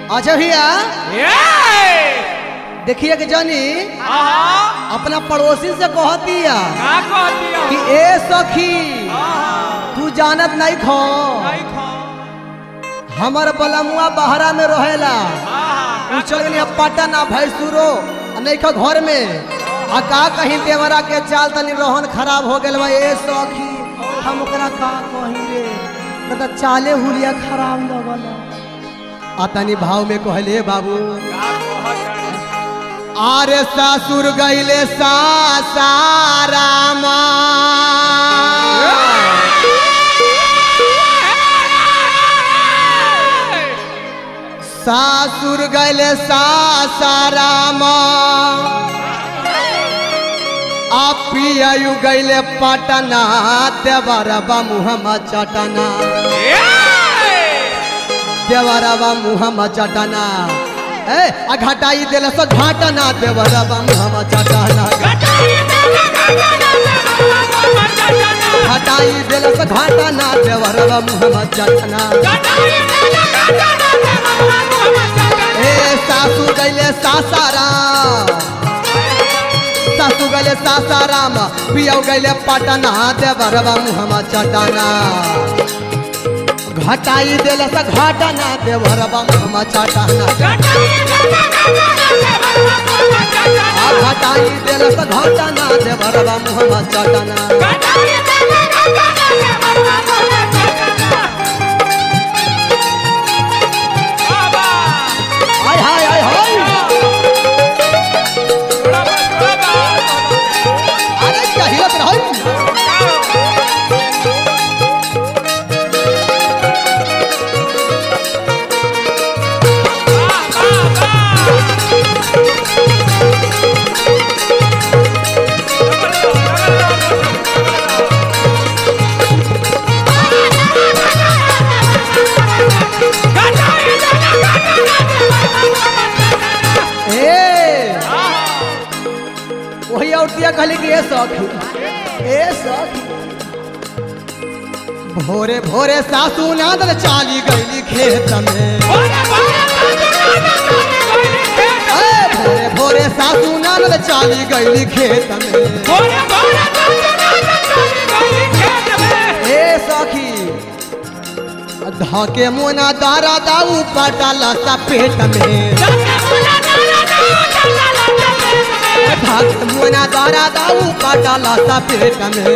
अच्छा भैया ये देखिए कि जानी आहा अपना पड़ोसी से कहतिया का कहती हो कि ए सखी आहा तू जानत नहीं खो नहीं खा हमर बलमुआ बहरा में रहेला आहा उ चल गनी अब पटना भैंसुरो नहीं खो घर में आ का कहीं देवरा के चाल तनी रोहन खराब हो गेल बा ए सखी हम ओकरा का कही रे न त चाले हुलिया खराब लगल आ तनी भाव में कहले बाबू का कहत आरे ससुर गईले सासारामा सासुर गईले सासारामा पियायु गईले पटना देवरबा मुहम्मद चटना देवरबा मुहम्मद चटना ए आ घटाई देले सो घाटना देवरबा मुहम्मद चटना घटाई देले सो घाटना देवरबा मुहम्मद चटना ए सासू गईले सासाराम सासू गईले सासाराम पियौ गईले पटना देवरबा मुहम्मद चटना घटाई देले सो घाटना देवरबा मुहम्मद चटना आ घटाई देले सो घाटना देवरबा मुहम्मद चटना हाय हाय हाय हाय अरे क्या हिलत रहै ए वही औरतिया कहली कि ए सखी ए सखी भोरे भोरे सासू नादल चाली गईली खेत में ए भोरे भोरे सासू नादल चाली गईली खेत में ए सखी धके मोना दारा दाऊ पटाला सा पेट में धके मोना दारा दाऊ पटाला सा पेट में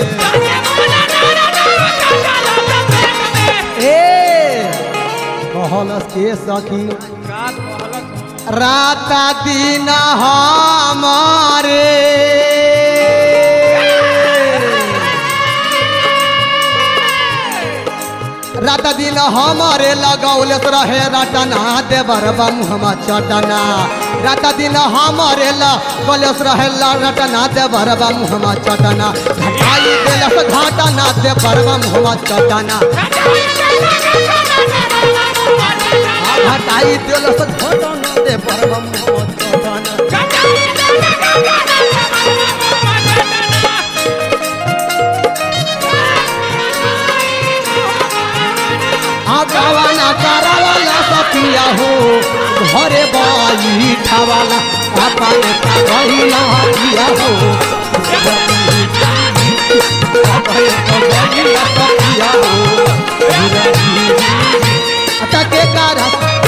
ए कहलस के सखी राता दिन हमारे रात दिन हमारे लगौले रहे रटना देवर मुहम्मद चटना रात दिन हमारे लगौले रहे रटना देवर मुहम्मद चटना घटाई देलस घाटना देवर मुहम्मद चटना आ घटाई देलस घाटना देवर मुहम्मद चटना आगावाला करावाला सखिया हो घरे बाई ठावाला अपन का कहिला किया हो घरे कहिला सखिया हो अता के कार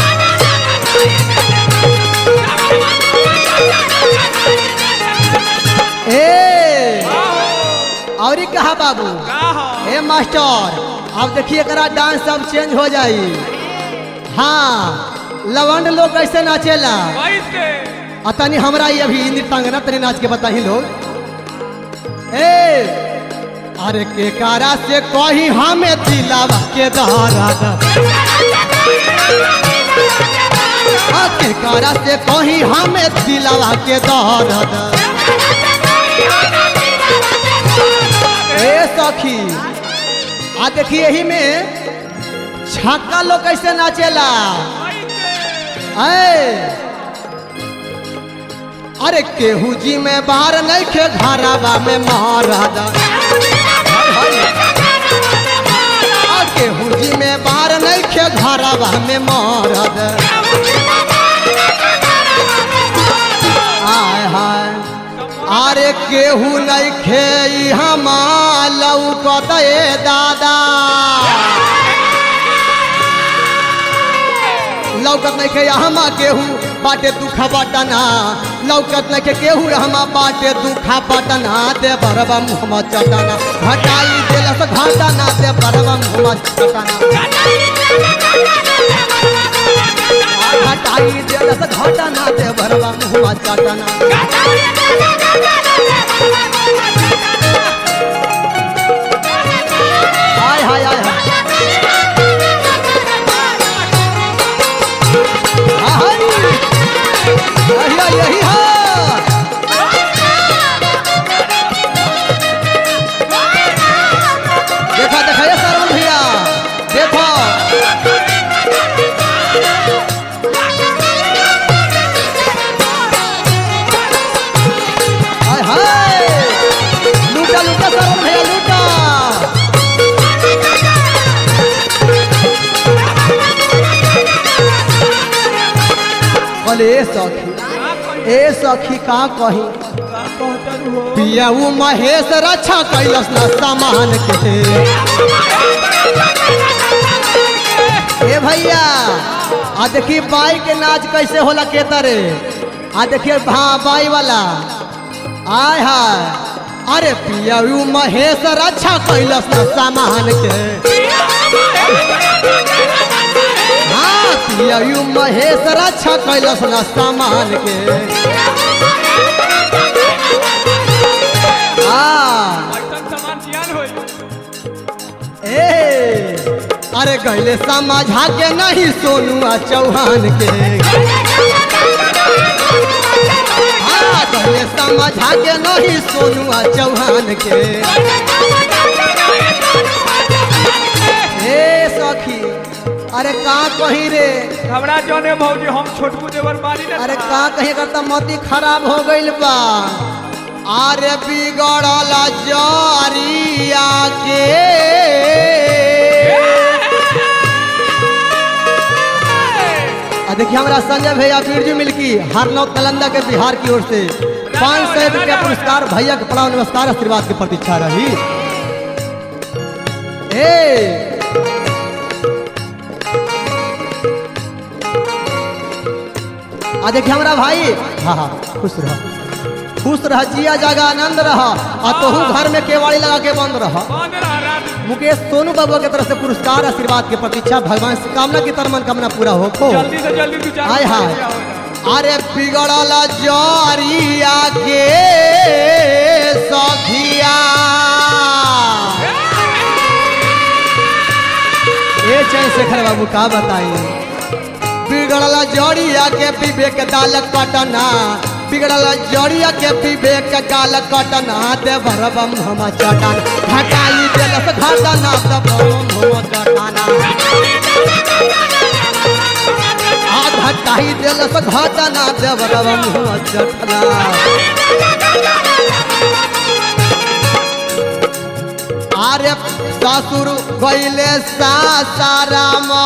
ए औरी कहा बाबू ए मास्टर अब देखिए करा डांस सब चेंज हो जाई हाँ लवंड लोग कैसे नाचेला आ तनी हमरा ये अभी नृत्यांगना तनी नाच के बताही लोग ए अरे के कारा से कही हमें दिलावा के दहरा आ के कारा से कही हमें दिलावा के दहरा ए सखी आ देखिए यही में छक्का लोग कैसे नाचेला ऐ अरे केहू जी में बाहर नहीं खे घरावा में महाराजा आ केहू जी में बाहर नहीं खे घरावा में महाराजा केहू नहीं खे हमा लौकत ए दादा लौकत नहीं खे हमा केहू बाटे दुखा बटना लौकत नहीं खे केहू हमा बाटे दुखा बटना दे बरबा मुहम्मद चटना घटाई देलस घटना दे बरबा मुहम्मद चटना घटाई देलस घटना दे बरबा मुहम्मद चटना हाय हाय हाय हाय हाय यही यही है देखा देखा ये सरवन भैया देखो हाय हाय लूटा लूटा सरवन भैया लूटा बोले ए सखी का कही ए सखी का कही का कहतर हो पियाऊ महेश रक्षा कैलस न सामान के ए भैया आ देखी बाई के नाच कैसे होला के तरे आ देखिए हाँ बाई वाला आय हाय अरे पियाऊ महेश रक्षा कैलस न सामान के हाँ पियाऊ महेश रक्षा कैलस न सामान के हाँ ऐसन सामान जियान होई ए अरे गैले समझा के नहीं सोनुआ चौहान के हाँ गैले समझा के नहीं सोनुआ चौहान के ए सखी अरे का कही रे हमरा जाने भौजी हम छोटकू देवर मारी ना अरे का कहीं करता मोती खराब हो गइल बा अरे बिगड़ल जरिया के आ देखिए हमारा संजय भैया बिरजू मिल्की हरनौ कलंदा के बिहार की ओर से पाँच सौ रुपया पुरस्कार भैया के प्रणाम नमस्कार आशीर्वाद की प्रतीक्षा रही ए आ देखिए हमारा भाई हाँ हाँ खुश रह खुश रह जिया जागा आनंद रह आ तोहू घर में केवाड़ी लगा के बंद रह कौन रहा रात मुकेश सोनू बाबू के तरफ से पुरस्कार आशीर्वाद की प्रतीक्षा भगवान से कामना की तरह मनकामना पूरा हो को जल्दी से जल्दी तू चार हाय हाय अरे बिगड़ल जरिया के सखिया ए चंद्रशेखर बाबू का बताई बिगड़ल जड़िया के विवेक दाल कटना बिगड़ल जड़िया के विवेक गाल कटना दे भरबम हम चटन घटाई देलस घटना दे भरबम हम चटना आ घटाई देलस घटना दे भरबम हम चटना आरे ससुर गैले सासारामा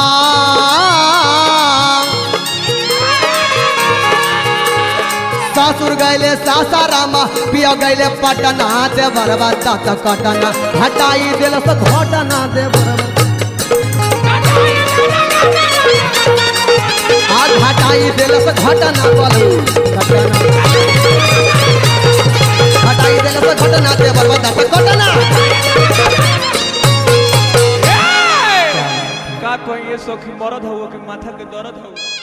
ससुर गैले सासारामा पिया गैले पटना दे बरबा तात कटना हटाई दिलस घटना दे बरबा आज हटाई दिलस घटना बोलू घटना हटाई दिलस घटना दे बरबा तात कटना का कोई ये सखी मरद हो कि माथा के दर्द हो